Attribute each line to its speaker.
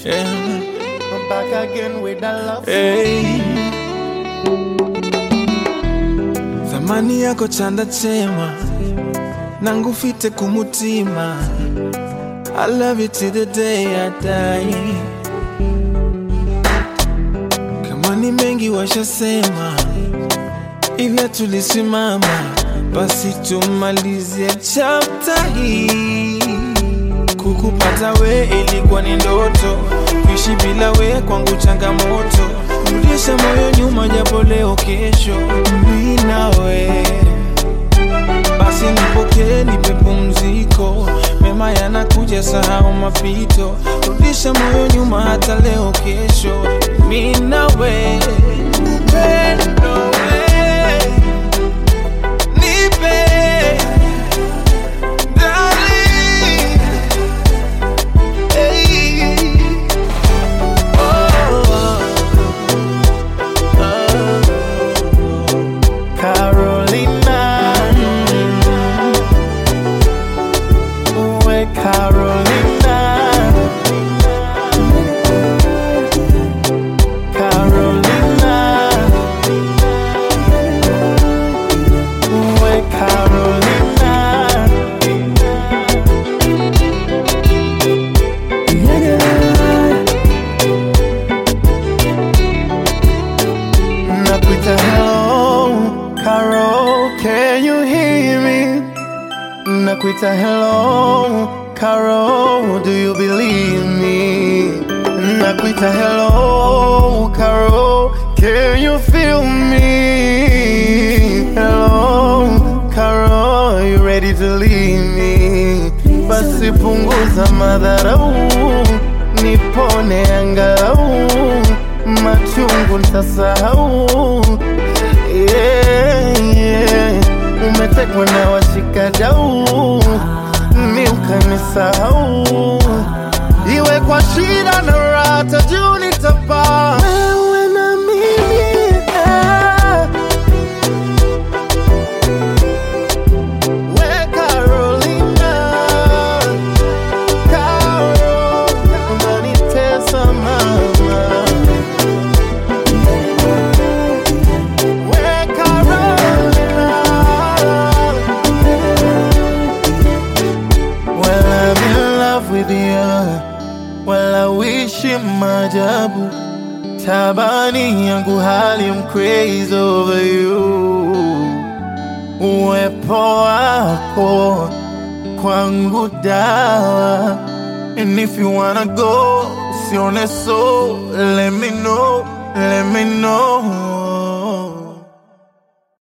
Speaker 1: Yeah.
Speaker 2: I'm back again with the love.
Speaker 1: Hey. Thamani yako chanda chema nangufite kumutima I love you till the day I die kama ni mengi washasema ila tulisimama basi tumalizie chapter hii Kukupata we ilikuwa ni ndoto, kuishi bila we kwangu changamoto. Rudisha moyo nyuma, japo leo kesho mi nawe. Basi nipokee, nipe pumziko, mema yanakuja, sahau mapito. Rudisha moyo nyuma, hata leo kesho mi nawe. Upendo we, nipe darling. Hey. Oh,
Speaker 2: Carolina. We Carolina. Carolina. We Carolina. Nakuita hello, Carol, can you hear me? Nakuita hello, Carol, do you believe me? Nakuita hello, Carol, can you feel me? Hello, Carol, you ready to leave me? Basi punguza madharau, nipone angalau, machungu nitasahau. Yeah, yeah. Umetekwa na washikadau, mi ukanisahau, iwe kwa shida na raha, juu nitapaa wewe na mimi eh. We Carolina, Carol, unanitesa mama. We Carolina, well I'm in love with you, well I wish you maajabu. Tabani yangu hali I'm crazy over you uwepo wako kwangu dawa and if you wanna go sione so let me know let me